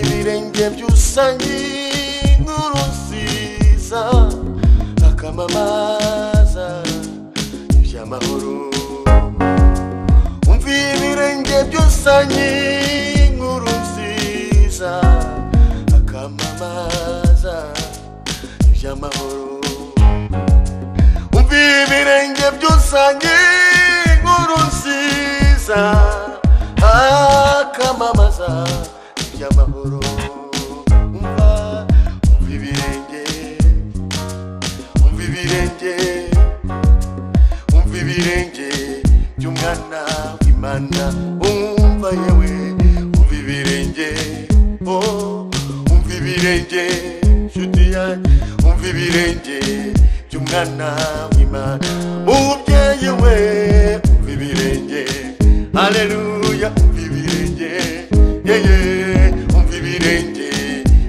ibihe byusangiye inkuru nziza akamamaza iby'amahoro umva ibirenge byusangiye inkuru nziza akamamaza iby'amahoro umva ibirenge byusangiye inkuru nziza akamamaza iby'amahoro umva umva ibirenge umva ibirenge umva ibirenge by'umwana w'imana umva yewe umva ibirenge oh umva ibirenge nshuti yanjye umva ibirenge by'umwana w'imana umubyeyi we umva ibirenge haleluya umva ibirenge yeye umva ibirenge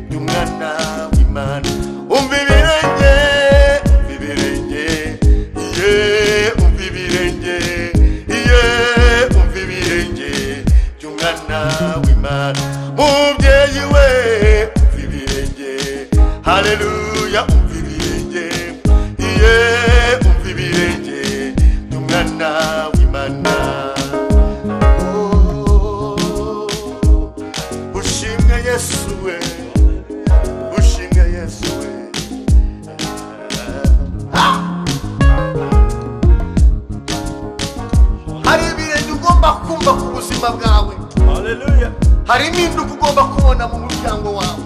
by'umwana w'imana umva ibirenge umva ibirenge ye umva ibirenge ye umva ibirenge by'umwana w'imana mubyeyi we umva ibirenge haleluya umva ibirenge ye umva ibirenge by'umwana w'imana Oh, ushimwe yesu we ushimwe yesu we hari ibirenge ugomba kumva ku buzima bwawe Hallelujah. hari impinduka ugomba kubona mu muryango wawe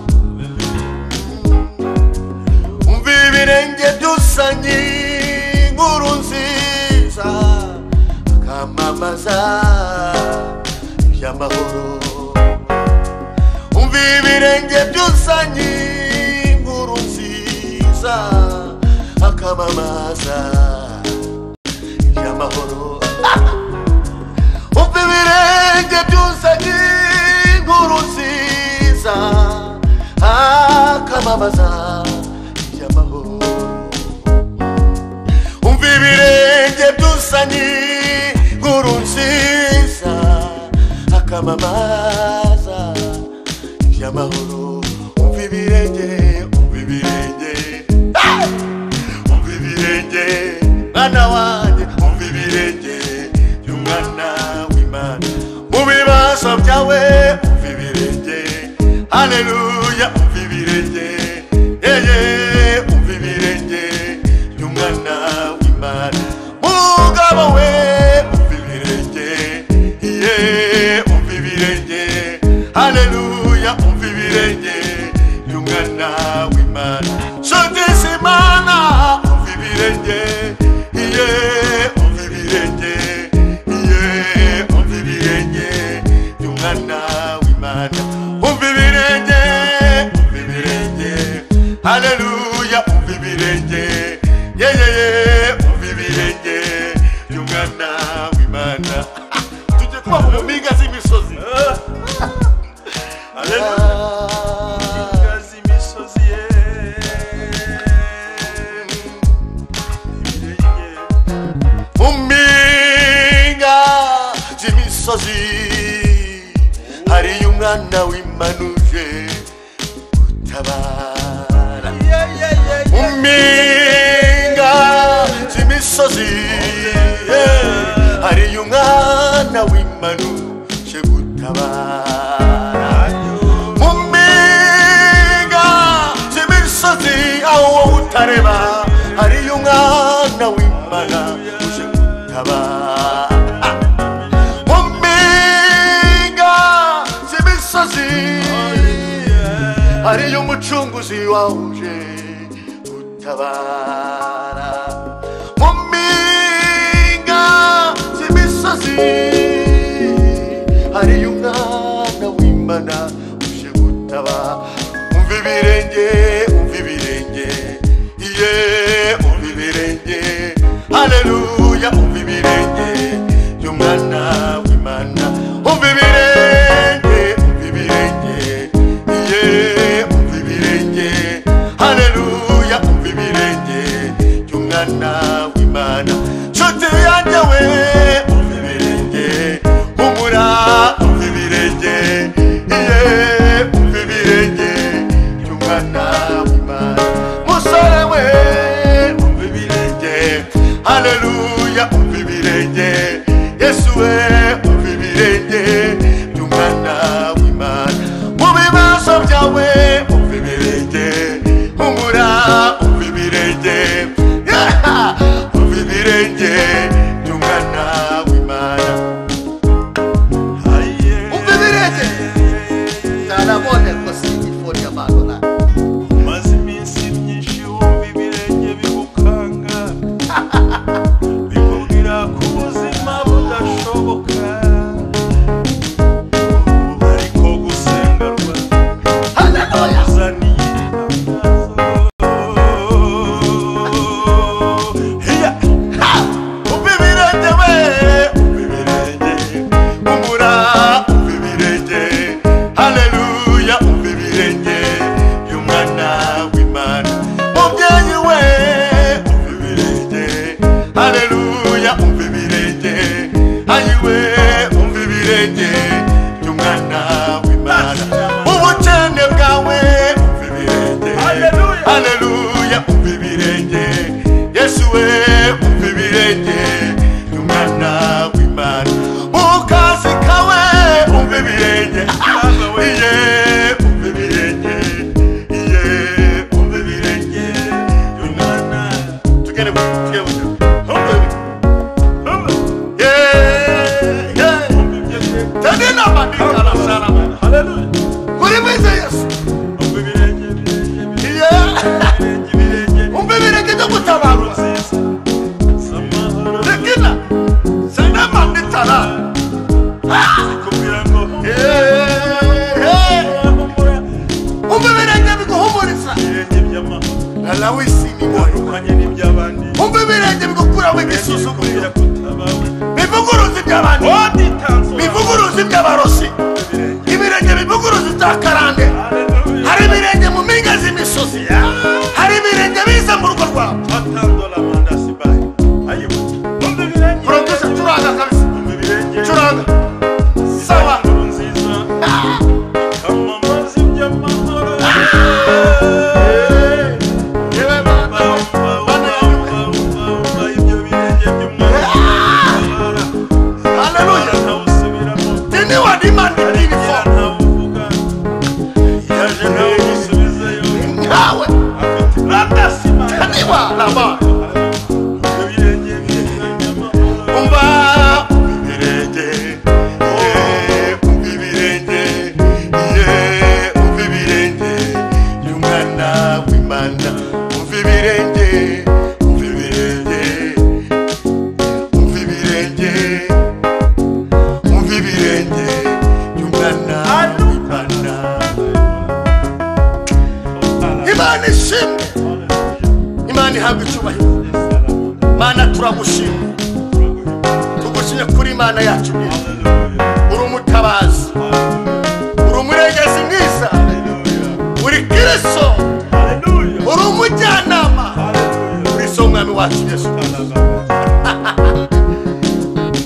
umva ibirenge by'usanyi inkuru nziza akamamaza iby'amahoro umva ibirenge by'usanyi inkuru nziza akamamaza iby'amahoro umva ibirenge byuzanye inkuru nziza akamamaza iby'amahoro umva ibirenge byuzanye inkuru nziza akamamaza iby'amahoro umva ibirenge umva ibirenge Ah! umva ibirenge mwana wanjye umva ibirenge by'umwana w'imana mu bibazo byawe umva ibirenge haleluya umva ibirenge yeye umva ibirenge by'umwana w'imana mugabo we umva ibirenge ye umva ibirenge haleluya umva ibirenge by'umwana w'imana shogisha imana umva ibirenge iye umva ibirenge iye umva ibirenge by'umwana w'imana umva ibirenge umva ibirenge haleluya umva ibirenge yeyeye umva ibirenge by'umwana w'imana tujye kuba mu mpinga z'imisozi Hallelujah. Kazi misozi ye. Ibirenge. mumpinga z'imisozi hariyo umwana w'imanuje utabara Yeah, yeah, yeah, mu yeah. mpinga z'imisozi yeah, hariyo umwana w'imanuje gutabara Ayo. mu mpinga z'imisozi aho wowe utareba hariyo umwana w'imana uje gutabara mu mpinga z'imisozi hariyo umucunguzi wahuje gutabara mu mpinga z'imisozi hariyo umwana w'imana uje gutabara umva ibirenge umva ibirenge iye umva ibirenge haleluya umva ibirenge by'umwana w'imana umva ibirenge umva ibirenge iye umva ibirenge haleluya umva ibirenge by'umwana w'imana nshuti yanjye we umva ibirenge humura umva ibirenge iye umva ibirenge umbebirenye iye umbebirenye iye umbebirenye tugende bu- tugende bu- umbebi- umbe- yeah, yeah. Tendela madika la msalaba. Kuri mwize Yesu. Iye umbebirenye ndagutabarura. Lekina sende manditala. Yeah, yeah. umbebirenye biguhumuriza lalawe isiniwayo umbebirenye bigukuramo igisuzuguriro bivuguruza iby'abantu bivuguruza iby'abarosi ibirenge bivuguruza ibyakarande hari ibirenge mu mpinga z'imisozi hari ibirenge biza mu rugo rwawe produsa curanga kabisa curanga saba yewe bana bana haleluya tini wadimandi inifo nkawe taniwa laba umva ibirenge ye umva ibirenge ye umva ibirenge y'umwana w'imana umva ibirenge umva ibirenge umva ibirenge umva ibirenge y'umwana w'imana imana ishimwe imana ihabwa icyubahiro mana turagushimwe tugushimye kuri imana yacu uri umutabazi uri umurengezi mwiza uri kiriso uri umujyanama uri so umwami wacu yesu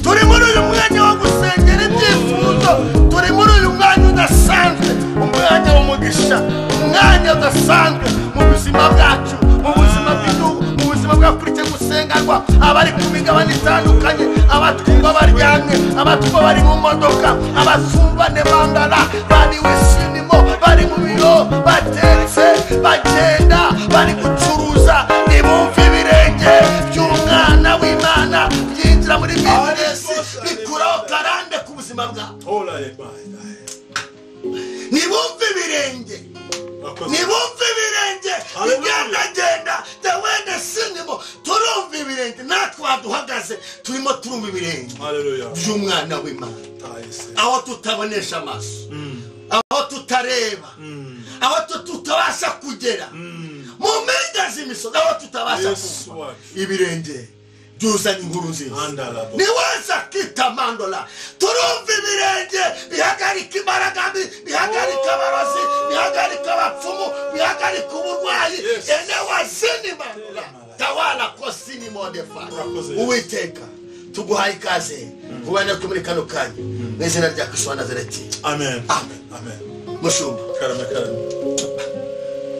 turi muri uyu mwanya wo gusengera ibyifuzo turi muri uyu mwanya udasanzwe umwanya w'umugisha umwanya udasanzwe mu buzima bwacu mu buzima bw'igihugu mu buzima bw'akurikiye gusengerwa abari ku migabane itandukanye abatwumva baryamye abatwumva bari mu modoka abatumva ne bandara bari wishimimo bari mu biro batetse bagenda bari gucuruza ntibumve ibirenge by'umwana w'imana byinjira muri bizinesi bikuraho karande ku buzima bwawe ntibumve ibirenge ntibumve ibirenge bigendagenda dawede sinimo turumva ibirenge natwe haduhagaze turimo turumva ibirenge by'umwana w'imana aho tutabonesha amaso aho tutareba aho tu- tutabasha kugera mu mpinga z'imisozi aho tutabasha Yesu kumva wacu. ibirenge byuzanye inkuru nziza Andala bo. niwaza kwita mandola turumva ibirenge bihagarika imbaraga mbi bihagarika abarozi bihagarika abapfumu bihagarika uburwayi Yes. ene wazini mandola tawala kosini modefaya Urakoze, Yesu. uwiteka tuguhaye ikaze kubana ko muri kano kanya mu izina rya kristo wa nazareti Amen. Amen. Amen. mushumba Karame karame.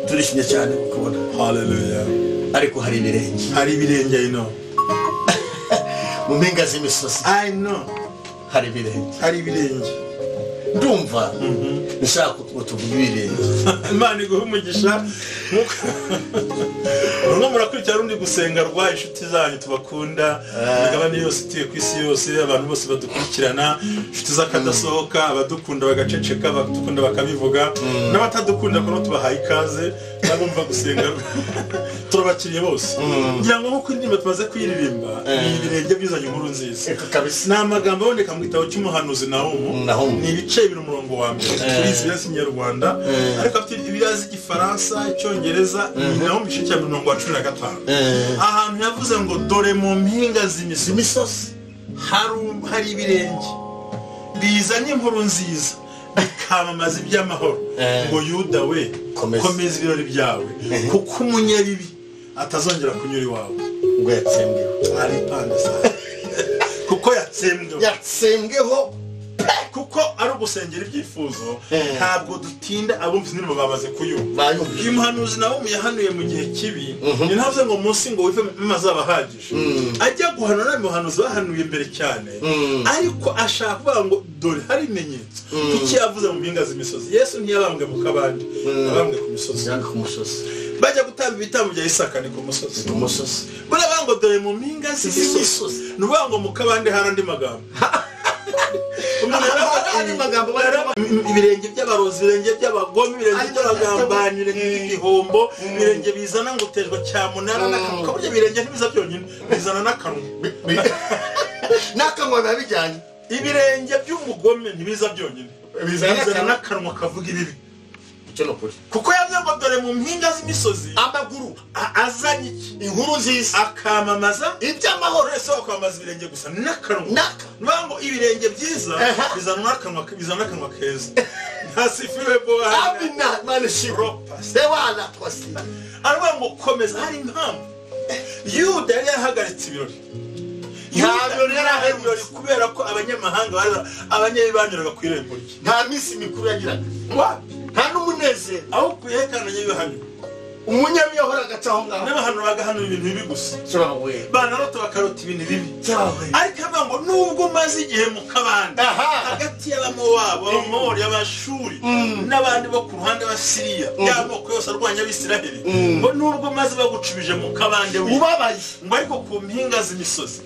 turishimye cyane kukubona Hallelujah. ariko hari ibirenge Hari ibirenge ino. mu mpinga z'imisozi I know. hari ibirenge Hari ibirenge. ndumva nshaka ngo tuvuge ibirenge Imana iguhe umugisha. Nkuko- Mwe murakurikira rundi gusenga rwa inshuti zanyu tubakunda. Imigabane yose ituye ku isi yose abantu bose badukurikirana inshuti z'akadasohoka abadukunda bagaceceka abadukunda bakabivuga n'abatadukunda kuko tubahaye ikaze n'abumva gusenga turabakiriye bose ngira ngo nk'uko indirimbo tumaze kuyiririmba ni ibirenge bizanye inkuru nziza Eka kabisa ni amagambo aboneka mu gitabo cy'umuhanuzi nahomu Nahumu. ni ibice bibiri umurongo wa mbere turizi ibirasi ikinyarwanda ariko afite ibirazi igifaransa icyongereza ni nahomu igice cya mirongo wa cumi na gatanu Eh. ahantu yavuze ngo dore mu mpinga z'imisozi imisozi haru- hari ibirenge bizanye inkuru nziza bikamamaza iby'amahoro Eh. ngo yuda we Komeza. komeza ibirori byawe kuko umunyabibi atazongera kunyura iwawe ngo yatsembeho ari ipande saa kuko yatsembwe yatsembweho pe kuko ari ugusengera ibyifuzo Eh. ntabwo dutinda abumvise indirimbo bamaze kuyumva bayumvise uyu muhanuzi nawe yahanuye mu gihe kibi ni ntavuze ngo munsi ngo wive azaba ahagije ajya guhanura nta muhanuzi bahanuye mbere cyane ariko ashaka kuvuga ngo dore hari ibimenyetso kuki yavuze mu mpinga z'imisozi yesu ntiyabambwe mu kabande yabambwe ku misozi yanga ku musozi bajya gutamba ibitambo bya isaka ni ku musozi ku musozi baravuga ngo dore mu mpinga Z'imisozi. z'imisozi ni ukuvuga ngo mu kabande hari andi magambo Umuntu yaravuga Andi magambo ati, barimo- ibirenge by'abarozi ibirenge by'abagome ibirenge Andi by'abagambanyi ibirenge by'igihombo Mm. ibirenge bizana ngo terwa cyamunara n'akanwa ku buryo ibirenge ntibiza byonyine bizana n'akanwa n'akanwa biba bijyanye ibirenge by'umugome ntibiza byonyine Bizana bizana n'akanwa. n'akanwa kavuga ibibi icyo ni ukuri kuko yavuze ngo dore mu mpinga z'imisozi amaguru a- azanye iki inkuru nziza akamamaza iby'amahoro wese wakwambaza ibirenge gusa n'akanwa N'aka. nivuga ngo ibirenge byiza Aha. bizana n'akanwa bizana n'akanwa keza ntasifiwe bohana amina manishiro sewana kosi aravuga ngo komeza hari impamvu yuda yari yarahagaritse ibirori Nta birori yari aherutse. ibirori kubera ko abanyamahanga baza- abanyabibanyuraga ku irembo rye nta minsi mikuru yagiraga wapi nta n'umunezero aho kuyekananye ibihano umunyami yahoraga aca aho ngaho n'abahano bagahanura ibintu bibi gusa cyawe banarota bakarota ibintu bibi cyawe ariko avuga ngo nubwo umaze igihe mu kabande aha hagati y'abamowabo abamori abashuri n'abandi bo ku ruhande b'abasiriya y'amoko yose arwanya abisiraheli ngo nubwo maze bagucubije mu kabande we, ubabaye ngo ariko ku mpinga z'imisozi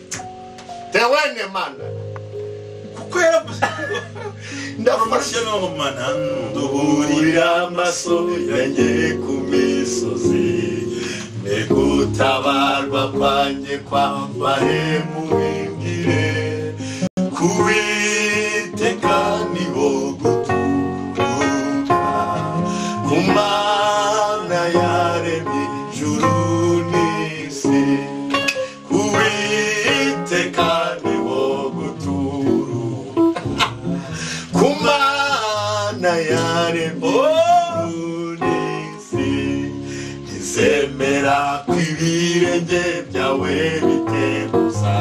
tewene mana kuko yaravuze ngo ndafashe amashyamamana nduhurira amaso yanjye ku misozi ni gutabarwa kwanjye kwambaye mubimbire kuwiteka niho guturuka ku mana yaremye ijuru n'isi kuwiteka niho guturuka ku mana yaremye ijuru n'isi ntizemera ko ibirenge byawe biteguza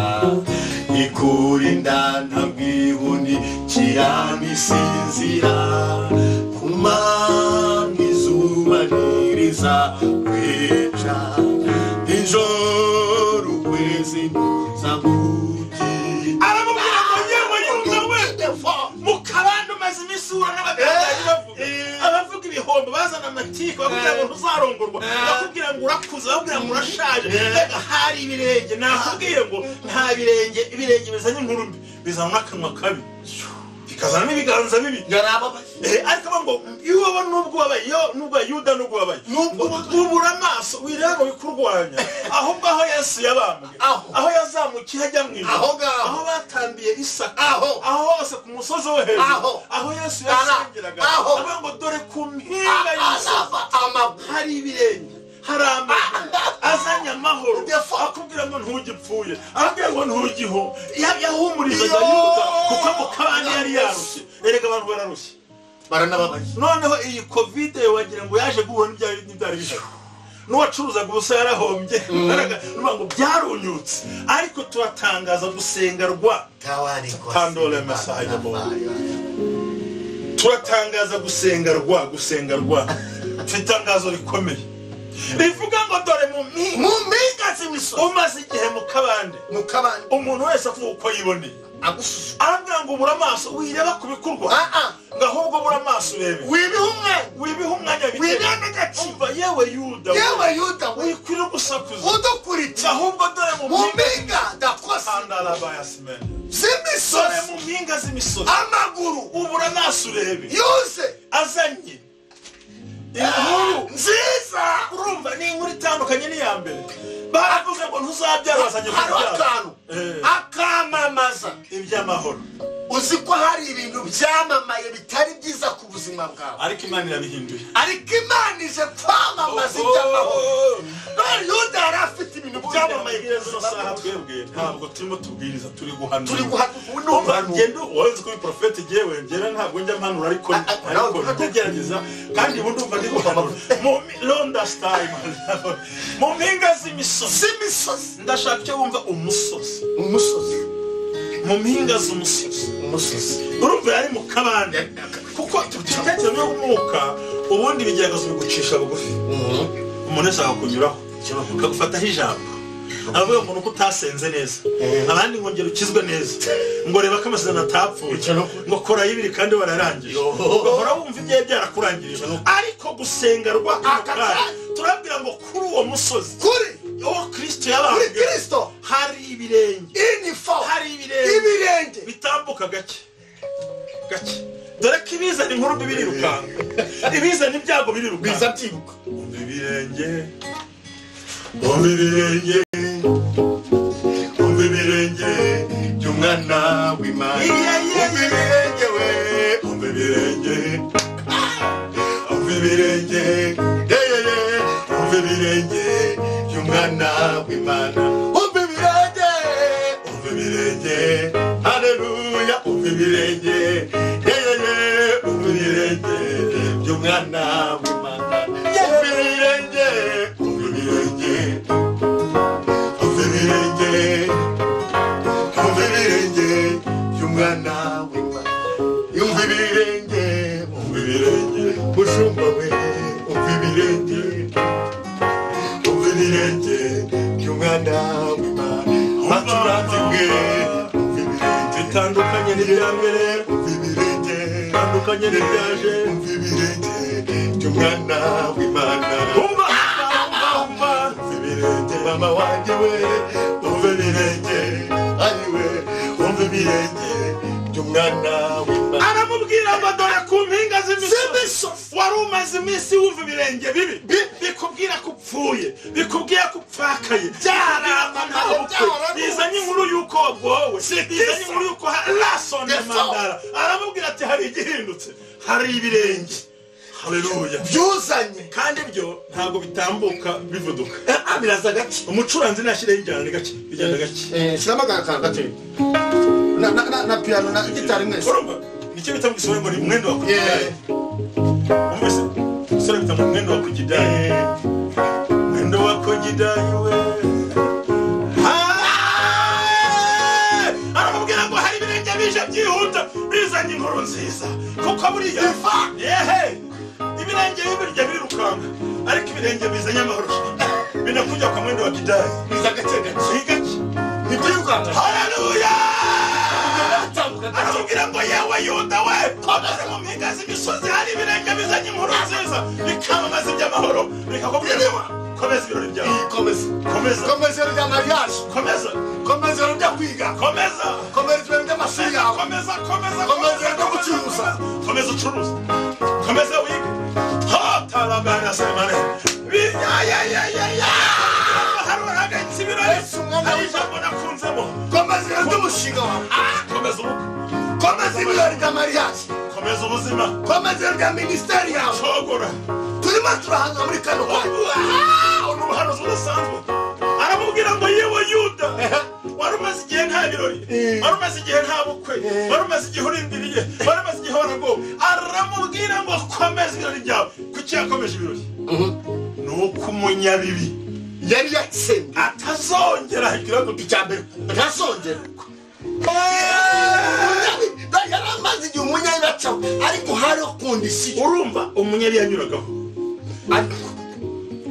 ikurinda ntabwihuni kiranisinzira ku mana izuba ntiriza kwica nijoro ukwezi ntuzakugirira aramubwira ngo yewe yumva we mu kabande umaze iminsi uhura n'abagambanyi bavuga Eh. abavuga ibihombo bazana amatiku bakubwira ngo ntuzarongorwa Eh. bakubwira ngo urakuze bakubwira ngo urashaje Eh. mbega hari ibirenge nakubwiye ngo nta birenge ibirenge bizanye inkuru mbi bizana n'akanwa kabi bikazana n'ibiganza bibi yarababaye Eh, ariko bavuga ngo iyo ubaba nubwo wabaye iyo nubwo wabaye yuda nubwo wabaye Nubwo wabaye. ubura amaso wireba ngo bikurwanya ahubwo aho yesu yabambwe Aho. aho yazamukiye ajya mu ijuru Aho ngaho. aho batambiye isaka Aho. aho hose ku musozi wo hejuru Aho. aho yesu Ara. yasengeraga Aho. avuga ngo dore ku mpinga y'imisozi araba amaguru hari ibirenge hari amaguru azanye amahoro akubwira ngo ntugipfuye akubwira ngo ntugiho Ya- yahumurizaga Yo. yuda kuko mu kabande yari yarushye erega abantu bararushye baranababaye noneho iyi kovide wagira ngo yaje guhura n'ibyari n'ibyari bishaka n'uwacuruzaga ubusa yarahombye baraga- nuvuga ngo byarunyutse ariko turatangaza gusenga rwa Tandole Messiah Boy. turatangaza gusenga rwa gusenga rwa mfite itangazo rikomeye rivuga ngo dore mu mpinga mu mpinga z'imisozi umaze igihe mu kabande mu kabande umuntu wese avuga uko yiboneye agusuzuma arambwira ngo ubura amaso wireba ku bikorwa aa ngo ahubwo ubura amaso urebe wibiha umwanya wibiha umwanya bite? Wibiha n'agaciro. Umva, yewe yuda we. yewe yuda we wikwira ugusakuza udukurikira ahubwo dore mu mu mpinga mpinga ndakosa Andalabayasimene. dore z'imisozi mu mpinga z'imisozi amaguru ubura amaso urebe yuze azanye inkuru nziza urumva ni inkuru itandukanye n'iya mbere baravuze ngo ntuzabyara bazanye hariho kubyara akantu akamamaza iby'amahoro uzi ko hari ibintu byamamaye bitari byiza ku buzima bwawe ariko imana irabihinduye ariko imana ije kwamamaza iby'amahoro none yuda yari afite ibintu byamamaye ku ino buzima saha bwe. twebwe ntabwo turimo tubwiriza turi guhanura turi guhana ubu ni Umva, umuntu ngenda wowe kuri porofeti yewe ngera ntabwo njya mpanura ariko ah, ariko nawe- ndagerageza kandi ubu ndumva ndi guhanura mu londa sitari mu mpinga z'imisozi z'imisozi ndashaka icyo wumva umusozi umusozi mu mpinga z'umusozi musozi urumva yari mu kabande kuko ibitekerezo by'umwuka ubundi ibigeragezo bigucisha bugufi umuntu wese akakunyuraho akagufataho ijambo avuga ngo nuko utasenze neza abandi ngo ngera ukizwe neza ngo reba ko amasezerano atapfuye ngo kora y'ibiri kandi wararangije ugahora wumva ibyawe byarakurangirije ariko gusenga rwa ako kanya turabwira ngo kuri uwo musozi kuri uwo kirisito kuri yabambwe kirisito hari ibirenge inifo hari ibirenge ibirenge bitambuka gake gake dore ko ibizana inkuru mbi birirukanka ibizana ibyago biza birirukanka byibuka umva ibirenge umva ibirenge umva ibirenge by'umwana w'imana umva ibirenge we umva ibirenge umva ibirenge yeyeye umva ibirenge by'umwana w'imana umva ibirenge umva ibirenge hareruya umva ibirenge yeyeye umva ibirenge by'umwana w'imana umva ibirenge umva ibirenge umva ibirenge umva ibirenge by'umwana w'imana yumva ibirenge umva ibirenge mushumba we umva ibirenge umva ibirenge by'umwana w'imana maturanzi bwe umva ibirenge bitandukanye n'ibya mbere umva ibirenge bitandukanye n'ibyaje umva ibirenge by'umwana w'imana umva umva umva umva ibirenge mama wanjye we umva ibirenge ari we umva ibirenge by'umwana w'imana aramubwira ngo dore ku mpinga z'imisozi Z'imisozi. wari umaze iminsi wumva ibirenge bibi Bi- bikubwira ko upfuye bikubwira ko upfakaye Byararanutse, byararanutse. bizanye inkuru y'uko wagowe bizanye inkuru y'uko rasonye Yes, sir. mandara aramubwira ati hari igihindutse hari ibirenge haleluya byuzanye kandi byo ntabwo bitambuka bivuduka Ah, biraza gake umucuranzi nashireho injyana ni gake bigenda gake Eh, shyiramo akantu gake Na- na- na- na piyano na gitari mwese urumva nicyo bita mu gisobanuro ngo ni umwenda wa Yeah. kugidari umvise umusore bita ngo umwenda wa kugidari mwenda wa kugidari we Ah! aramubwira ngo hari ibirenge bije byihuta bizanye inkuru nziza kuko buriya yehe ibirenge bibirya birirukanka ariko ibirenge bizanye amahoro binakujya ku mwenda wa kidari biza gake gake ni gake ni byirukanka haleluya atambuka gake aramubwira ngo yewe yuda we komeze mu mpinga z'imisozi hari ibirenge bizanye inkuru nziza bikamamaza iby'amahoro bikakubwira ngo komeza ibirori byawe komeza komeza komeza rero rya mariage komeza komeza rero ryo kwiga komeza komeza rero ry'amashuri komeza yawe komeza komeza Komeza no gucuruza. komeza ucuruza komeza wige hotarabana semane biyayayayaya hari uragayitse ibirori Yesu mwana hari w'Imana. ijambo nakunzemo komeza rero ry'umushinga wawe Ah, komeza urugo komeza ibirori bya mariage komeza ubuzima komeza rero rya minisiteri yawe cogora turimo turahanga muri kano kanya ni ubuhanuzi budasanzwe aramubwira ngo yewe yuda wari umaze igihe nta birori Eh. wari umaze igihe nta bukwe Eh. wari umaze igihe urindiriye wari umaze igihe waragowe aramubwira ngo komeza ibirori byawe kuki yakomeje ibirori ni uko umunyabibi yari yatsinze atazongera agira ngo icya mbere ntazongera Munyabi- yari amaze igihe umunyabibacaho ariko hariho kondisiyo urumva umunyabi yanyuragaho ariko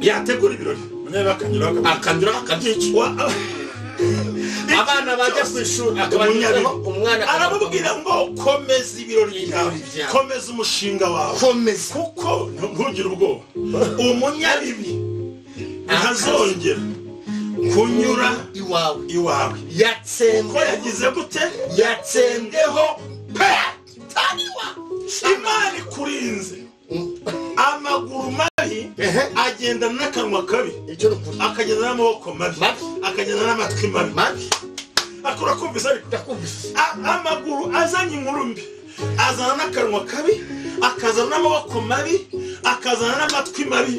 yategura ibirori umunyabi akanyura akanyura akabyica abana bajya ku ishuri akabanyuraho umwana aramubwira ngo komeza ibirori byawe Ibirori byawe. komeza umushinga wawe komeza kuko ntugire ubwoba umunyabibi ntazongera kunyura iwawe iwawe ko yatsembwe yagize gute yatsembweho pe tariwa imana ikurinze amaguru mabi Ehe. agendana n'akanwa kabi icyo ni ukuri akagenda n'amaboko mabi Mabi. akagenda n'amatwi mabi mabi akora kumvise ariko ndakumvise A- amaguru azanye inkuru mbi azana n'akanwa kabi akazana n'amaboko mabi akazana n'amatwi mabi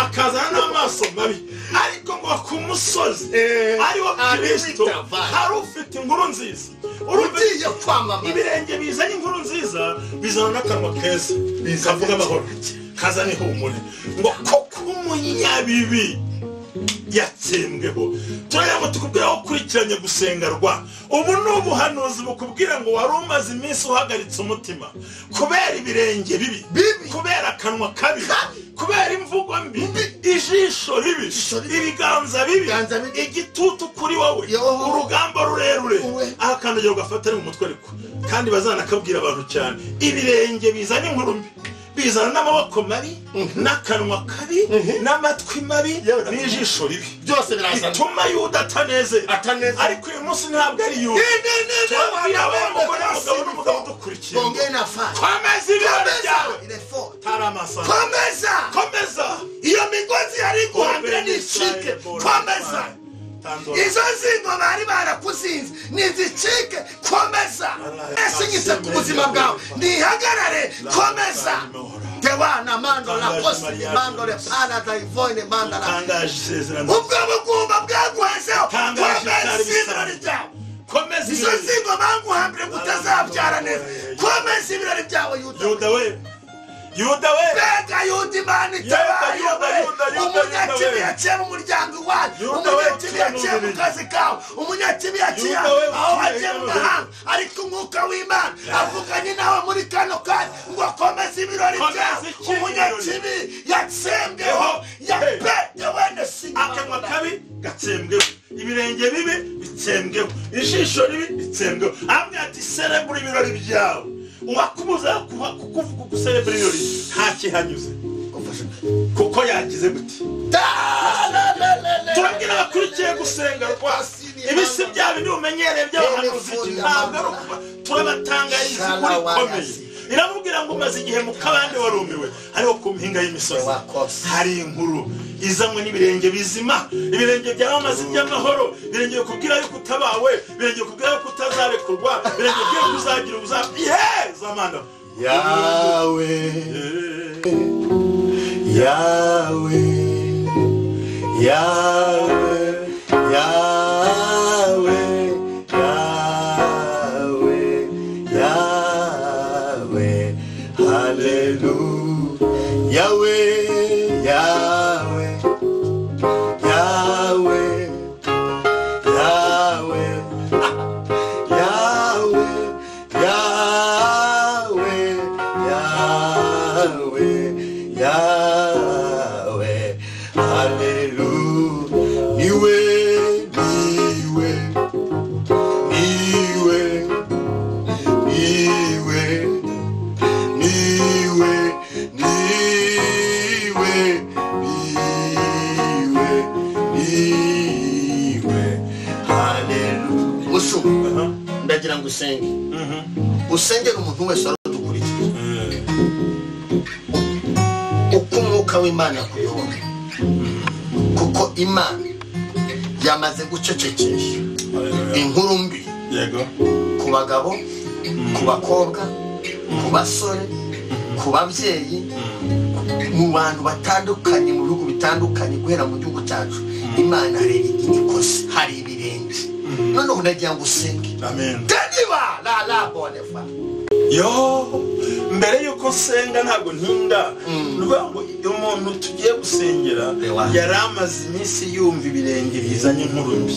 akazana n'amaso mabi ariko ngo ku musozi Eh, ariwo ari kirisito witavana. hari ufite inkuru nziza urumva ugiye kwamamaza ibirenge bizanye inkuru nziza bizana n'akanwa keza kavuga amahoro kazana ihumure ngo koko umunyabibi yatsembweho turabona tukubwira aho ukurikiranye gusengerwa ubu ni ubuhanuzi bukubwira ngo wari umaze iminsi uhagaritse umutima kubera ibirenge bibi Bibi. kubera akanwa kabi Kabi. kubera imvugo mbi ijisho ribi Ijisho ribi. ibiganza bibi Ibiganza bibi. igitutu kuri wowe Yoho. urugamba rurerure Uwe. aho akandagira ugafata ari mu mutwe ariko kandi bazanakabwira abantu cyane ibirenge bizana inkuru mbi bizana n'amaboko mabi n'akanwa kabi n'amatwi mabi Yewe. n'ijisho ribi byose birazana bituma yuda atanezerwa ataneze ariko uyu munsi ntabwo ari yuda turabwira we umugore n'umugabo n'umugabo udukurikiye Ongea na fanya. komeza ibirori byawe Komeza ile fort. hari amasanga Komeza. komeza Iyo migozi yari iguhambira ntishike. Komeza. Izo nzingo bari barakuzinze nizicike komeza esinyise ku buzima bwawe nihagarare komeza tewana mandora kosi mandore pana dayivone mandara tangaje isezerano ubwo bugumba bwaguhezeho Tangaje komeza byari bisa. ibirori byawe komeza izo ibirori nzingo banguhambire ngo utazabyara neza komeza ibirori byawe yuda yuda we yuda we mbega yuda imana itabaye Yuda, we Yuda, Yuda, Yuda, umunyakibi we. yaciye mu muryango iwawe Yuda, we, umunyakibi yaciye mu ukiranurire. kazi kawe umunyakibi yaciye Yuda, we, aho wagiye mu ukiranurire. mahanga ariko umwuka w'imana avuganye nawe muri kano kanya ngo komeza ibirori Komeza byawe iki umunyakibi yatsembweho yabetewe na akanwa singa kabi gatsembweho ibirenge bibi bitsembweho ijisho ribi bitsembweho amwe ati serebura ibirori byawe uwakubuza kuha- kukuvuga kuguserebura ibirori nta kihanyuze kuko yagize gute turabwira abakurikiye gusenga rwose ibisi byabo ni umenyereye by'abahanuzi ntabwo ari ukuba turabatangariza ukuri gukomeye iramubwira ngo umaze igihe mu kabande warumiwe hariho ku mpinga y'imisozi hari inkuru izanywe n'ibirenge bizima ibirenge byawe amazi by'amahoro ibirenge bikubwira yuko utabawe ibirenge bikubwira yuko utazarekurwa ibirenge bikubwira yuko uzagira ubuzima yeza mana yawe yawe yawe yawe yawe yawe haleluya yawe yawe yawe yawe yawe yawe yawe yawe haleluya niwe niwe niwe niwe niwe niwe niwe niwe haleluya musuku ndagira ngo usenge usengera umuntu wese wari udukurikiye uko umwuka w'imana yakuyobora kuko imana yamaze gucecekesha inkuru mbi yego ku bagabo ku bakobwa ku basore ku babyeyi mu bantu batandukanye mu bihugu bitandukanye guhera mu gihugu cyacu imana hari ikosa hari ibirenge noneho ndagira ngo usenge amen deniba la la bonefa yo mbere y'uko nsenga ntabwo ntinda nukuvuga ngo umuntu tugiye gusengera Ewa. yari amaze iminsi yumva ibirenge bizanye inkuru mbi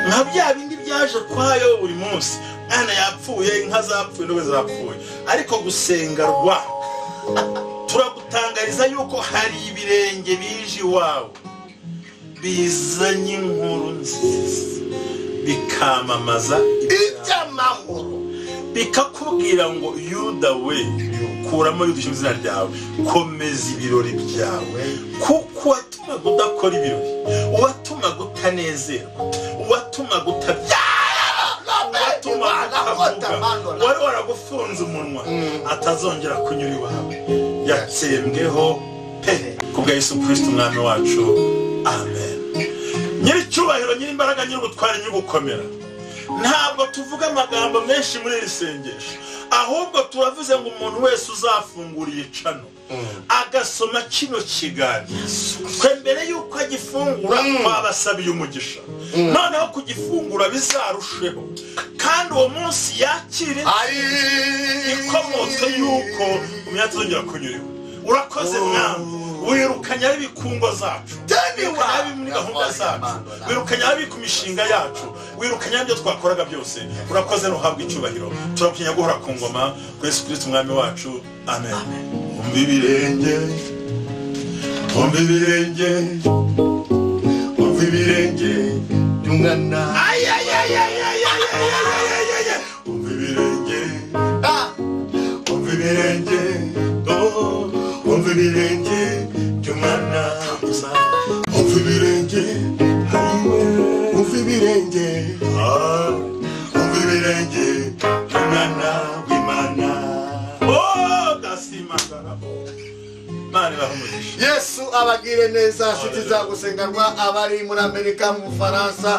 nka bya bindi byaje kwayo buri munsi mwana yapfuye inka zapfuye n'ubu zapfuye ariko gusenga rwa turagutangariza yuko hari ibirenge bije iwawe bizanye inkuru nziza bikamamaza iby'amahoro bikakubwira ngo yuda we kuramo yuda izina ryawe komeza ibirori byawe kuko uwatumaga udakora ibirori uwatumaga utanezerwa uwatumaga utabyara uwatumaga utavuga wari waragufunze umunwa atazongera kunyura iwawe yatsembweho pe kubwa yesu kirisiti umwami wacu amen nyiricyubahiro nyirimbaraga nyir'ubutware nyir'ugukomera ntabwo tuvuga amagambo menshi muri iri sengesho ahubwo turavuze ngo umuntu wese uzafungura iyicano agasoma kino kiganiro twe mbere y'uko agifungura twabasabiye umugisha noneho kugifungura bizarusheho kandi uwo munsi yakire ari inkomoko y'uko umwanya tuzongera kunyura iwe urakoze mwami wirukanya ab'ibikungo zacu wirukanya abi muri gahunda zacu wirukanya abi ku mishinga yacu wirukanya ibyo twakoraga byose urakoze nuhabwa icyubahiro turakunya guhora ku ngoma kuri yesu kirisiti umwami wacu amen umva ibirenge umva ibirenge umva ibirenge by'umwana umva ibirenge ah, umva ibirenge oh, umva ibirenge by'umwana umva ibirenge hariwe umva ibirenge ah, umva ibirenge by'umwana w'imana Oh, ndasimangaraho mani bahumugisha yesu abagire neza nshuti zagusenganwa abari muri amerika mu bufaransa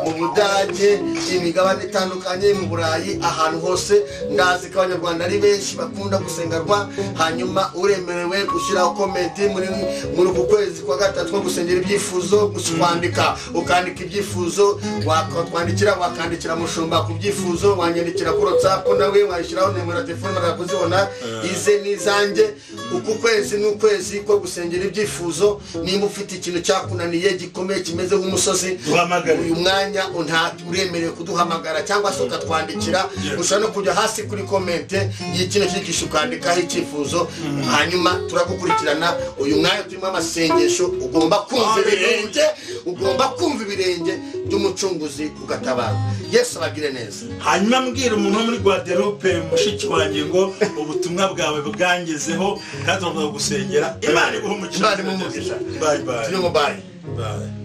mu budage imigabane itandukanye mu burayi ahantu hose ndazi ko abanyarwanda ari benshi bakunda gusenganwa hanyuma uremerewe gushyiraho komenti muri muri uku kwezi kwa gatatu ko gusengera ibyifuzo gusa kwandika ukandika ibyifuzo watwandikira wakandikira mushumba ku byifuzo wanyandikira kuri whatsapp nawe wayishyiraho nimero ya telefone barakuzibona ize n'izanjye uku kwezi ni ukwezi ko gusengera ibyifuzo nimba ufite ikintu cyakunaniye gikomeye kimeze nk'umusozi Duhamagare. uyu mwanya nta uremerewe kuduhamagara cyangwa se ukatwandikira Yes. ushobora no kujya hasi kuri komente y'ikino cyigisho ukandikaho icyifuzo hanyuma turagukurikirana uyu mwanya turimo amasengesho ugomba kumva Hallelujah. ibirenge ugomba kumva ibirenge by'umucunguzi ugatabarwa yesu abagire neza hanyuma mbwira umuntu wo muri guadeloupe mushiki wanjye ngo ubutumwa bwawe bwangezeho kandi turavuga gusengera imana iguhe umugisha Imana imuhe umugisha. bayi bayi turimo bayi bayi